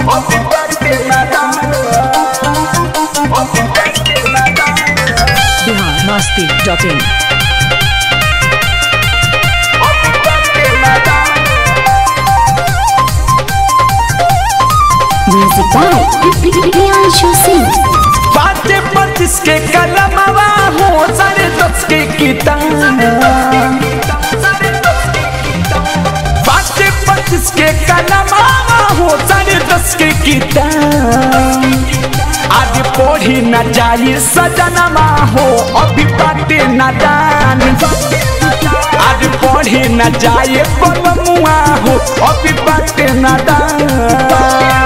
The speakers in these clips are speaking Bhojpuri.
Bihar Masti dot in Music by Priyanshu Singh. बाटे पच्चीस के कलमवा हो साढ़े दस के किताब बाटे पच्चीस के कलमवा हो साढ़े दस के किताब आज पढ़ी न जाई सजनमा हो अभी बाटे न दान आज पढ़ी न जाए बलमुआ हो अभी बाटे न दान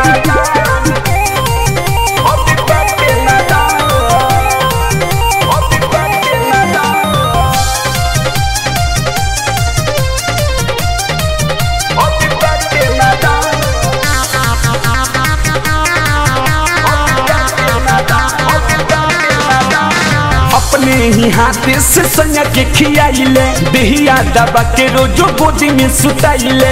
अपने ही हाथे से सैया के खियाइले दहिया दबा के रोजो गोदी में सुताइले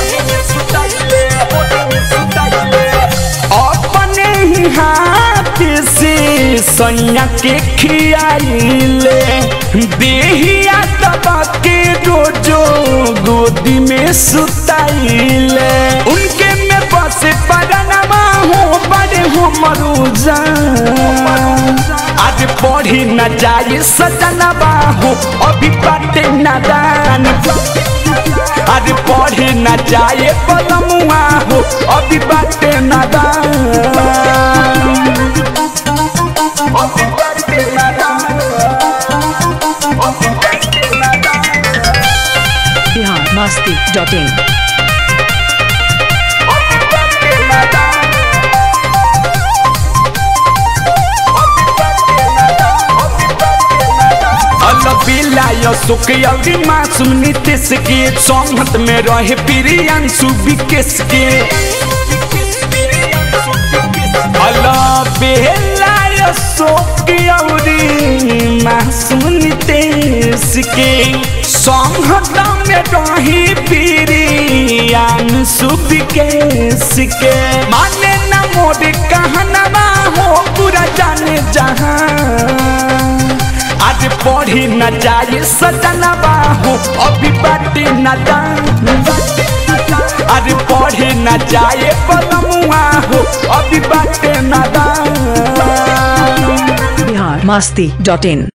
अपने ही हाथे से सैया के खियाइले दहिया दबा के रोजो गोदी में सुताइले उनके में बसे पड़नमा हो बड़े हो मरुजा आज पढ़ी न जाए सजनबा हो अभी बाटे न दान आज पढ़ी न जाए पलमुआ हो अभी बाटे न दान बिहार मस्ती डॉट इन अलबिला सुख अवधि मासूम नीतीश के संगत में रहे प्रियांशु विकेश के अलबेला सुख अवधि मासूम नीतीश के संगत में रहे प्रियांशु विकेश के माने न मोर कहनवा हो पूरा जाने जहां आज पढ़ी न जाए सजनबा हो अभी बाटे न दान आज पढ़ी न जाए पलमुआ हो अभी बाटे न दान बिहार मस्ती डॉट इन